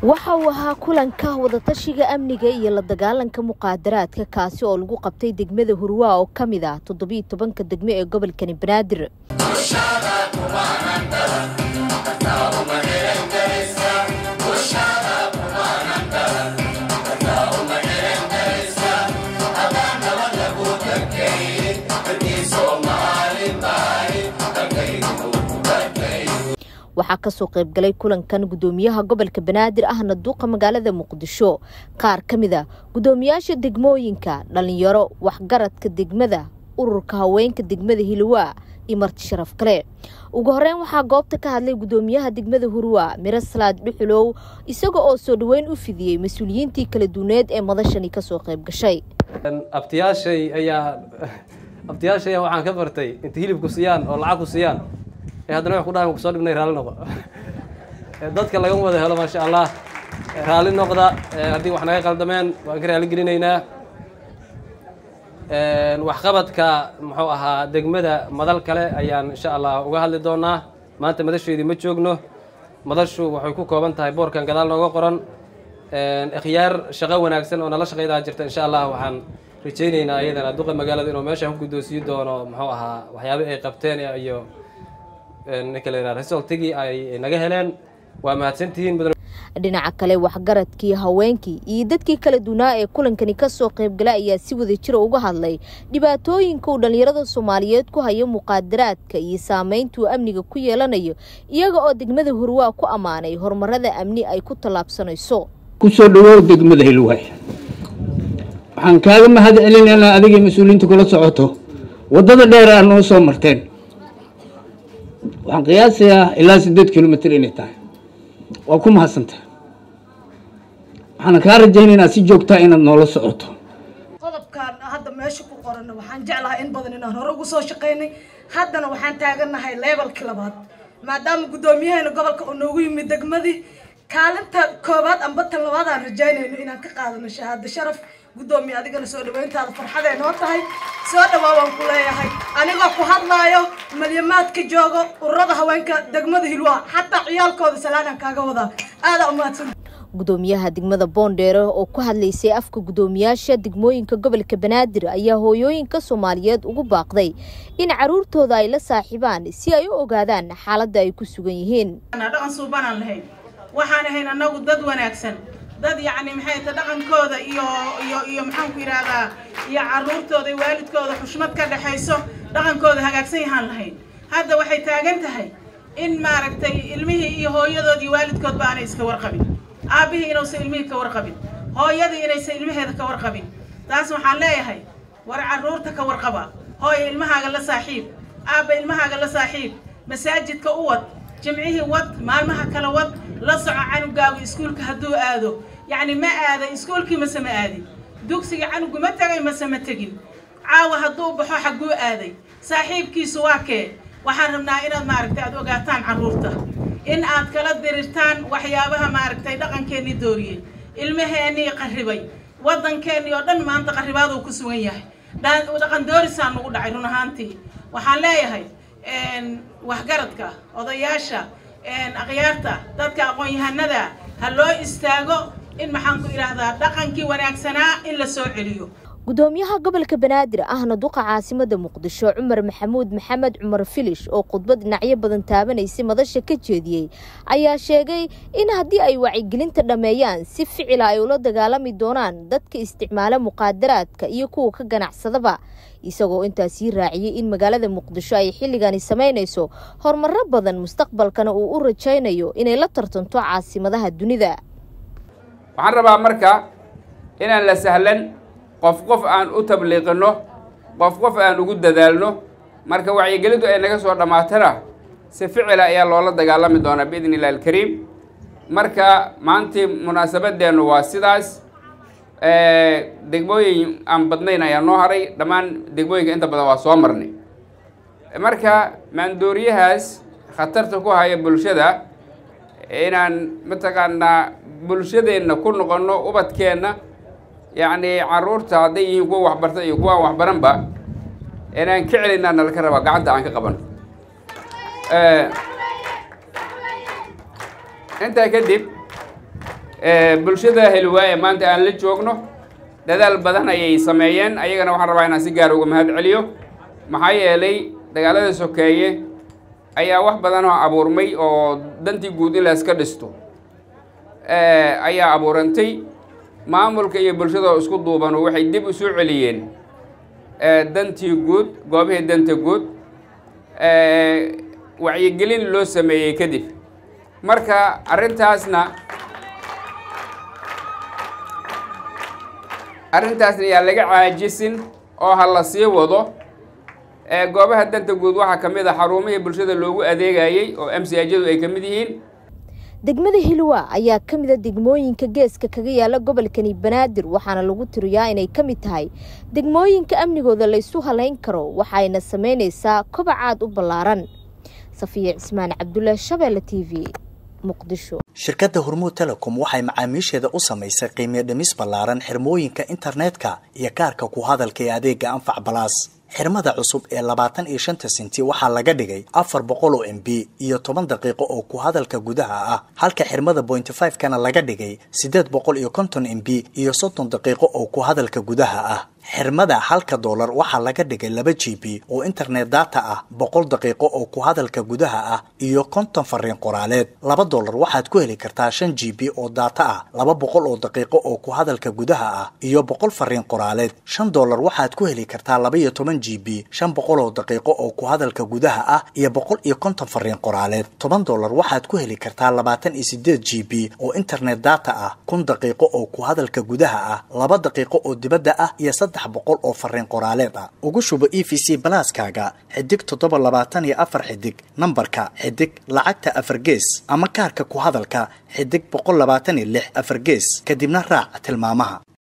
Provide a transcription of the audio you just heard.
waxa uu ahaa kulanka wadatashiga amniga iyo la dagaalanka muqaadaraadka kaasi oo lagu qabtay degmada hurwaa oo ka mid ah toddobiyo tobanka degmo ee gobolkani banaadir waxaa kasoo qaybgalay kulankan gudoomiyaha gobolka banaadir ahna duuqa magaalada muqdisho qaar ka mid a gudoomiyaasha degmooyinka dhalinyaro waxgaradka degmada ururka haweenka degmada hilwaa iyo marti sharaf kale ugu horeyn waxaa goobta ka hadlay gudoomiyaha degmada hurwaa miro salaad dhuxulow isaga oo soo dhaweyn u fidiyey mas-uuliyiintii kala duwaneed ee madashani kasoo qayb gashay abtiyaashay ayaa abtiyaashay ayaa waxaan ka bartay inta hilibku siiyaan oo lacag ku siiyaan ee haddana wax ku dhahay kusoo dhibnay raalli noqo dadka laga wada helo maasha allah raalli noqda haddii wax naga qaldameen waan ka raali gelinaynaa waxqabadka muxuu ahaa degmada madal kale ayaan insha allah uga hadli doonaa maanta madasheedii ma joogno madashu waxay ku kooban tahay boorkan gadaal nooga qoran ikhyaar shaqo wanaagsan oo nala shaqaydaa jirta insha allah waxaan rajaynaynaa iyadana duqa magaalada inuu meesha ku guddoonsiin doono muxuu ahaa waxyaaba ay qabteen iyo ninka la yidhaha resultigii ay naga heleen waa mahadsantihiin mudan dhinaca kale waxgaradkii haweenkii iyo dadkii kala duwanaa ee kulankani kasoo qaybgala ayaa si wada jira uga hadlay dhibaatooyinka uu dhallinyarada soomaaliyeed ku hayo muqaadaraadka iyo saameyntuu amniga ku yeelanayo iyaga oo degmada hurwaa ku ammaanay horumarada amni ay ku tallaabsanayso kusoo dhawow degmada hilwaay waxaan kaaga mahad celinaynaa adigii mas-uuliyiinta kula socoto waddada dheer aa noo soo marteen waxaan qiyaasayaa ilaa siddeed kilomitr inay tahay waa ku mahadsantah waxaana kaa rajaynaynaa si joogtaa inaad noola socoto qodobkan hadda meesha ku qoranna waxaan jeclahay in badan inaan hore ugu soo shaqaynay haddana waxaan taagannahay leebalkii labaad maadaama guddoomiyaheena gobolka uu noogu yimid degmadii kaalinta koobaad amba tan labaad aan rajaynayno inaan ka qaadano shahaado sharaf guddoomiye adigana soo dhaweyntaada farxaday noo tahay soo dhawaa waan ku leeyahay anigoo ku hadlaayo malyamaadka joogo ururada haweenka degmada hilwaa xataa ciyaalkooda salaanaan kaaga wadaa aadaa umahadsan gudoomiyaha degmada boondheere oo ku hadlaysay afka guddoomiyaasha degmooyinka gobolka banaadir ayaa hooyooyinka soomaaliyeed ugu baaqday in caruurtooda ay la saaxiibaan si ay u ogaadaan xaaladda ay ku sugan yihiin dhaqan suubanaan lahayn waxaan ahayn annagu dad wanaagsan dad yacni maxay ta dhaqankooda iyo iyo iyo maxaanku yidhaahdaa iyo carruurtooda iyo waalidkooda xushmad ka dhexayso dhaqankooda hagaagsan yahaan lahayn hadda waxay taagan tahay in maaragtay ilmihii iyo hooyadood iyo waalidkoodba aanay iska warqabin aabbihii inuusan ilmihii ka warqabin hooyadii inaysan ilmaheeda ka warqabin taas waxaan leeyahay war carruurta ka warqaba hooya ilmahaaga la saaxiib aabba ilmahaaga la saaxiib masaajidka u wad jimcihii wad maalmaha kala wad la soco canugaagu iskuulka hadduu aado yacni ma aaday iskuulkii mase ma aadin dugsiga canugu ma tegay mase ma tegin caawa hadduu baxo xagguu aaday saaxiibkiisu waa kee waxaan rabnaa inaad maaragtay aad ogaataan carruurta in aad kala dirirtaan waxyaabaha maaragtay dhaqankeennii dooriyey ilmaheennii qarribay waddankeennii oo dhan maanta qarribaaduu ku sugan yahay dhaqan doorisaa nagu dhacay run ahaantii waxaan leeyahay waxgaradka odayaasha akhyaarta dadka aqoon-yahanada ha loo istaago in maxaan ku idhaahdaa dhaqankii wanaagsanaa in la soo celiyo gudoomiyaha gobolka banaadir ahna duqa caasimada muqdisho cumar maxamuud maxamed cumar filish oo khudbad dhinacyo badan taabanaysay madasha ka jeediyey ayaa sheegay in haddii ay wacyigelinta dhammeeyaan si ficila ay ula dagaalami doonaan dadka isticmaala muqaadaraadka iyo kuwa ka ganacsadaba isagoo intaas sii raaciyey in magaalada muqdisho ay xilligani samaynayso horumaro badan mustaqbalkana uu u rajaynayo inay la tartanto caasimadaha dunida waxaan rabaa marka inaan la sahlan qof qof aan u tabliiqino qof qof aan ugu dadaalno marka wacyigelintu ay naga soo dhammaatana si ficila ayaa loola dagaalami doonaa biidn illahi alkariim marka maantii munaasabadeennu waa sidaas degmooyin aan badnayn ayaa noo haray dhammaan degmooyinka inta badan waa soo marnay marka maandooriyahaas khatarta ku haya bulshada inaan mataqaanaa bulshadeenna ku noqonno ubadkeenna yacni carruurta hadday yihiin kuwa waxbarta iyo kuwa aan waxbaranba inaan ka celinaa nalaka rabaa gacanta aan ka qaban intaa kadib bulshada helwaa ee maanta aan la joogno dadaal badan ayay sameeyeen ayagana waxaan rabaa inaan si gaar uga mahad celiyo maxaa yeelay dagaalada sokeeye ayaa wax badan oo abuurmay oo dantii guud in la iska dhisto ayaa abuurantay maamulka iyo bulshada oo isku duubanu waxay dib usoo celiyeen dantii guud goobihii danta guud wacyigelin loo sameeyey kadib marka arrintaasna arrintaasna yaa laga caajisin oo ha la sii wado goobaha danta guud waxaa ka mid a xarumihii bulshada loogu adeegayey oo m c ajadu ay ka mid yihiin degmada hilwa ayaa ka mid a degmooyinka geeska kaga yaala gobolkani banaadir waxaana lagu tiriyaa inay ka mid tahay degmooyinka amnigooda la isu halayn karo waxayna sameynaysaa kobac aad u ballaaran safiya cismaan cabdulle shabeelle t v muqdisho shirkadda hormuud telecom waxay macaamiisheeda u samaysay qiimiyo dhimis ballaaran xirmooyinka internetka iyo kaarka ku hadalka ee adeega anfac balaas xirmada cusub ee labaatan iyo shanta senti waxaa laga dhigay afar boqol oo m b iyo toban daqiiqo oo ku hadalka gudaha ah halka xirmada bointy five kana laga dhigay siddeed boqol iyo konton m b iyo soddon daqiiqo oo ku hadalka gudaha ah xirmada halka doolar waxaa laga dhigay laba g b oo internet data ah boqol daqiiqo oo ku hadalka gudaha ah iyo konton fariin qoraaleed laba doolar waxaad ku heli kartaa shan g b oo data ah laba boqol oo daqiiqo oo ku hadalka gudaha ah iyo boqol fariin qoraaleed shan doolar waxaad ku heli kartaa laba iyo toban g b shan boqol oo daqiiqo oo ku hadalka gudaha ah iyo boqol iyo konton fariin qoraaleed toban doolar waxaad ku heli kartaa labaatan iyo sideed g b oo internet data ah kun daqiiqo oo ku hadalka gudaha ah laba daqiiqo oo dibadda ah iyo boqol oo fariin qoraaleed ah ugu shubo e v c balaaskaaga xidig toddoba labaatan iyo afar xidig nambarka xidig lacagta afar gees ama kaarka ku hadalka xidig boqol labaatan iyo lix afar gees kadibna raac tilmaamaha